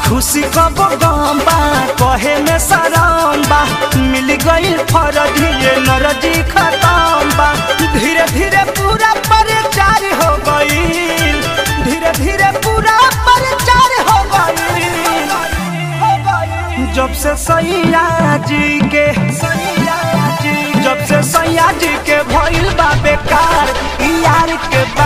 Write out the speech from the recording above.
खुशी कब गम बा कहे में शरम बा मिल गई फरजी ये नरजी खत्म बा धीरे धीरे पूरा परिचार हो गई धीरे धीरे पूरा परिचार हो गई जब से सैया जी के सैया जी जब से सैया जी के भइल बा बेकार यार के बा